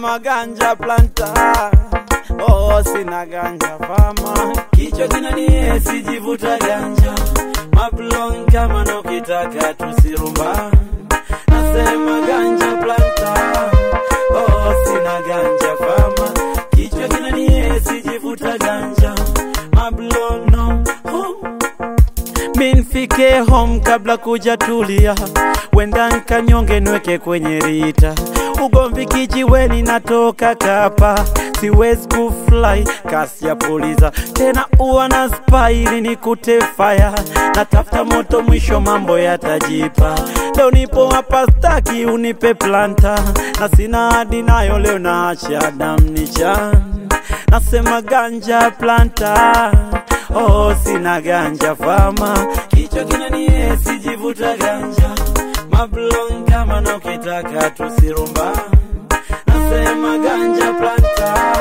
nasema ganja planta oh, sina ganja fama kichwa kinanie sijivuta ganja mablon kama nokitaka tusirumba nasema ganja planta oh, sina ganja fama kichwa kinanie sijivuta ganja mablon no oh. minfike home kabla kuja tulia wenda nkanyonge nweke kwenye rita ugomvi kijiweni natoka kapa siwezi kufly kasi ya puliza tena uwa na spaili ni kutefaya natafuta moto mwisho mambo yatajipa leo nipo hapa staki unipe planta na sina hadi nayo leo naacha damnicha nasema ganja planta oh sina ganja fama kichwa kinanie sijivuta ganja mablon kama nokitaka tusirumba nasema ganja planta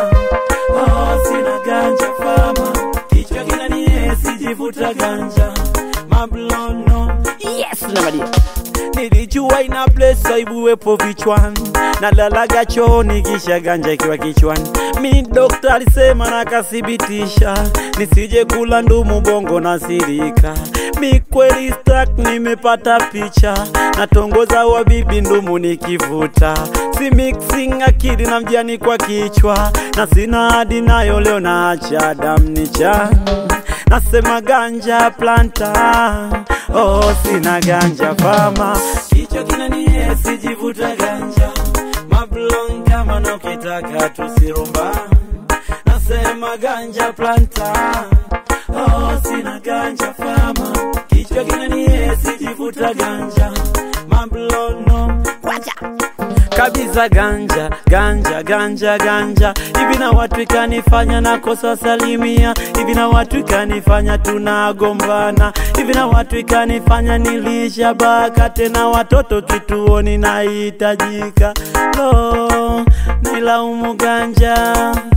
oh sina ganja fama kichwa kinanie sijivuta ganja mablon no yes namadia nilijua ina place aibuwepo vichwani nalalaga chooni kisha ganja ikiwa kichwani mi dokta alisema nakathibitisha nisije kula ndumu bongo na sirika mi kweli stak nimepata picha natongoza wa bibi ndumu nikivuta si mixing akili na mjani kwa kichwa na sina hadi nayo leo naacha damnicha nasema ganja planta oh sina ganja fama kichwa kinanie sijivuta ganja mablon kama nokitaka tusirumba nasema ganja planta oh sina ganja fama kichwa kinanie sijivuta ganja mablono wacha kabisa ganja ganja ganja ganja hivi na watu ikanifanya nakosa salimia hivi na watu ikanifanya tunagombana hivi na watu ikanifanya nilishabaka tena watoto kituoni nahitajika lo nilaumu ganja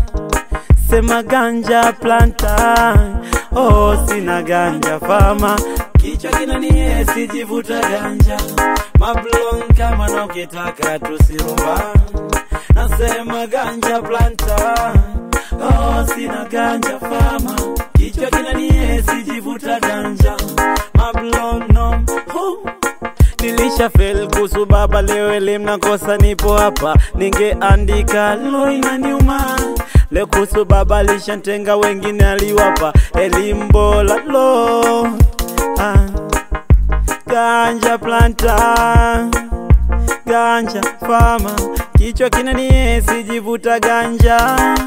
sema ganja planta oh sina ganja fama kichwa kinanie sijivuta ganja mablon kama nokitaka tusirumba nasema ganja planta oh sina ganja fama kichwa kinanie sijivuta ganja mablon no oh nilisha fel kuhusu baba leo elimu nakosa nipo hapa ningeandika lo inaniuma leo kuhusu baba lishantenga wengine aliwapa elimu bora lo ah. ganja planta ganja fama kichwa kinanie sijivuta ganja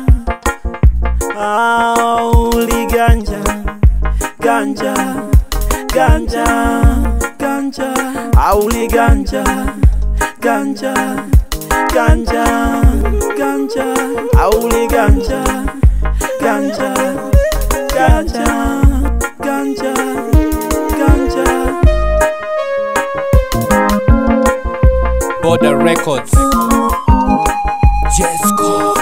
auli ganja ganja ganja ganja auli ganja ganja ganja ganja auli ganja ganja ganja ganja ganja Border Records. Jesco.